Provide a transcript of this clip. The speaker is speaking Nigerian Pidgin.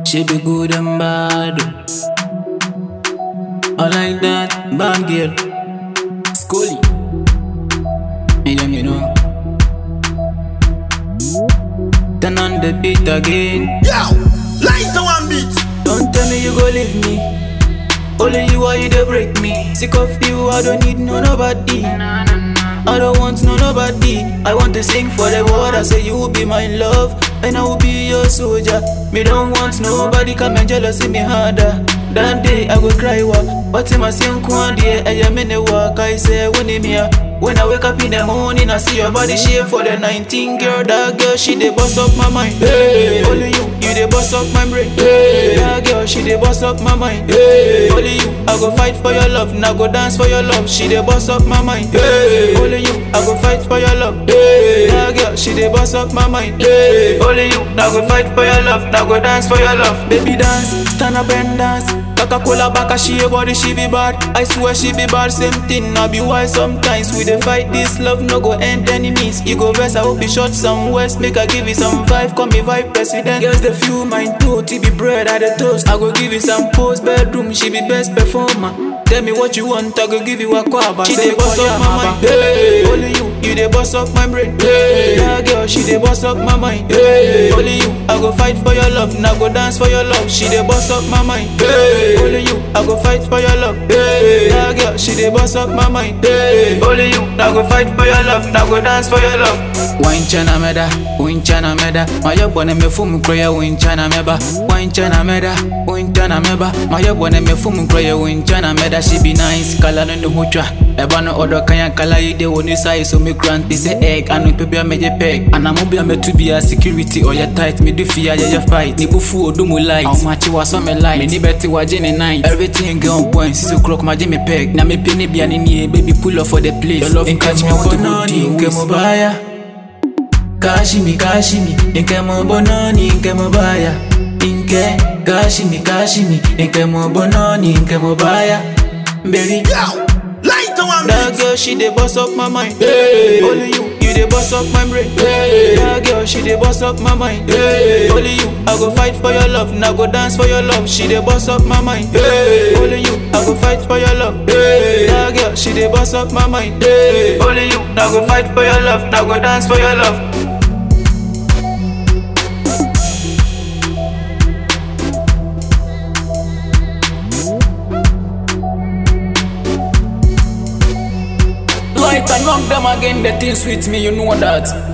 She be good and bad. I like that, bad girl. Scully. Me them, you know. Turn on the beat again. Yo, light to one beat. Don't tell me you go leave me. Only you are you they break me. Sick of you, I don't need no nobody. I don't want no nobody. I want to sing for the world. I say you will be my love, and I will be your soldier. Me don't want nobody come and jealousy me harder. That day I go cry wa. But in my same quandary, I am in the work. I say when me here. When I wake up in the morning, I see your body shape for the 19 girl. That girl, she dey bust up my mind. Hey. Only you, you dey bust up my brain. Hey. That girl, she dey bust up my mind. Hey. Only you, I go fight for your love. Now go dance for your love. She dey bust up my mind. Hey. Only you, I go fight for your love. Hey. That girl, she dey bust up my mind. Hey. Only you, now go fight for your love. Now go dance for your love. Baby dance, stand up and dance. Coca-Cola back, she a body, she be bad. I swear she be bad, same thing. I be wise sometimes. We dey fight this love, no go end enemies. You go best, I hope be short some west. Make I give you some vibe, call me vibe president. Girls the few mine too, T be bread at the toast. I go give you some post bedroom, she be best performer. Tell me what you want, I go give you a quaba. She dey boss up my mind, hey. Only you, you dey boss up my brain, hey. That girl, she dey boss up my mind, hey. Only you, I go fight for your love, now go dance for your love. She dey boss up my mind, hey. Only you, I go fight for your love, hey. That girl, she dey boss up my mind, hey. Only you, I go fight for your love, now go dance for your love. Wine chana meda, wine chana meda. My young boy me fumu kroya wine chana meba. Wine chana meda, wine chana meba. My young boy me fumu kroya wine chana meda. She be nice, kala no no hucha. Eba no odo kanya kala ide woni sai so me grant this egg. Anu pepe a meje peg. Ana mo bia me to be a security or ya tight. Me do fear ya ya fight. Ni bufu odu mu light. How much wa so me light. Me ni beti wa jene night. Everything go on point. Sisu crook ma me peg. Na me pini bia ni ni baby pull up for the place. Your love catch me what to go do. Nke mo baya. Kashimi kashimi, nke mo bononi, nke mo baya. Nke kashimi kashimi, nke mo bononi, nke mo baya. Baby, Yo, light to one that beat. girl she dey boss up my mind. Hey. Only you, you dey boss up my brain. Hey. That girl she dey boss up my mind. Hey. Only you, I go fight for your love. Now go dance for your love. She dey boss up my mind. Hey. Only you, I go fight for your love. Hey. That girl she dey boss up my mind. Hey. Only you, now go fight for your love. Now go dance for your love. Light and knock them again, the things with me, you know that.